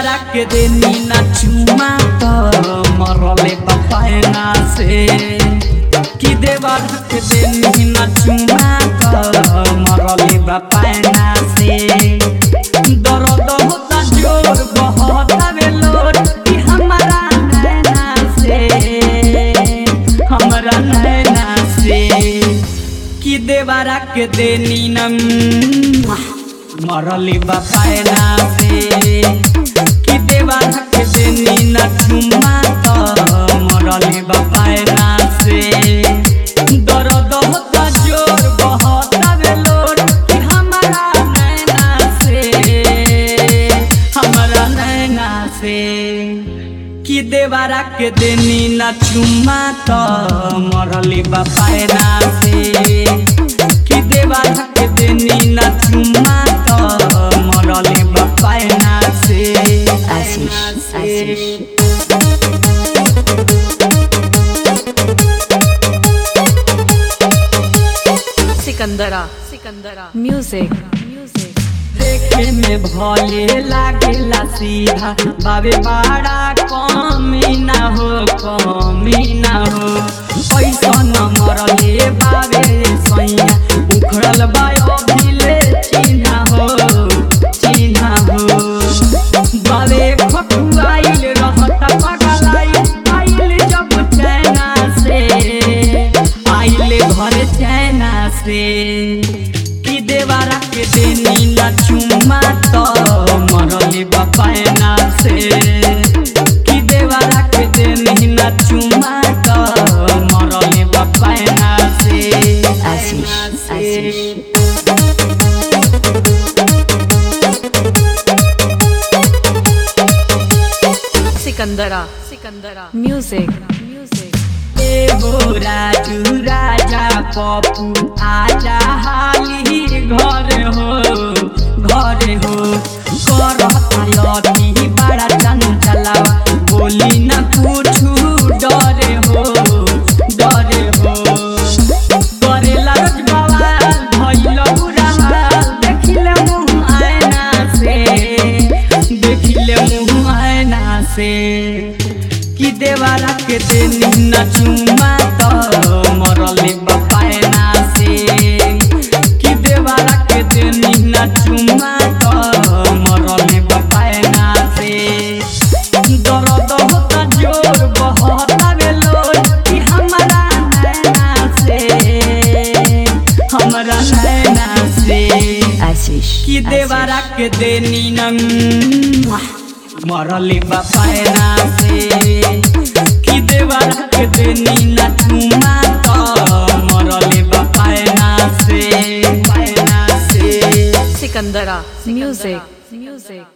देवरा के देनी ना चुमा तो मरले बपायना से कि देवरा के देनी ना चुमा तो मरले बपायना से दर्द होता जोर बहुत बेलोर कि हमारा नैना से हमारा नैना से कि देवरा के देनी नम मरली बपायना से कि देवरा के देनी न चुमा तो मरली बपायना से दर्द होता जोर बहुत बेलोर कि हमारा नैना से हमारा नैना से कि देवरा के देनी न चुमा तो मरली बपायना से कि देवरा के देनी न चुमा तो मरली बपायना से आशीष आशीष सिकंदरा सिकंदरा म्यूजिक म्यूजिक देखे में भले लागेला सीधा बाबे बड़ा कमी ना हो कमी ना हो पैसा न मरले बाबे सैया उखड़ल बायो भिले चिन्हा हो चिन्हा हो बाबे खटुआइल रहत पगलाइल आइल जब चैना से आइल घर चैना से कि देवरा के देनी ना चुमा तो मरले बपायना से कि देवरा के देनी ना चुमा तो मरले बपायना से आशीष आशीष सिकंदरा सिकंदरा म्यूजिक म्यूजिक एगो राजू राजा पप्पू आजा हाली घर हो घर हो करती बड़ा चंचलावा बोली न कुछु डरे हो डरे हो करेला रोज बवाल भइल बुरा हाल देखिले मुँह आयना से देखिले मुँह आयना से कि देवरा के देनी न चुमा तो मरले बपायना से कि देवरा के देनी न चुमा तो मरले बपायना से दर्द होता जोर बहुत बेलोर कि हमारा नैना से हमारा नैना से आशीष कि देवरा के देनी नम मरली बपायना से कि देवरा के देनी न चुमा तो मरली बपायना से पायना से सिकंदरा म्यूजिक म्यूजिक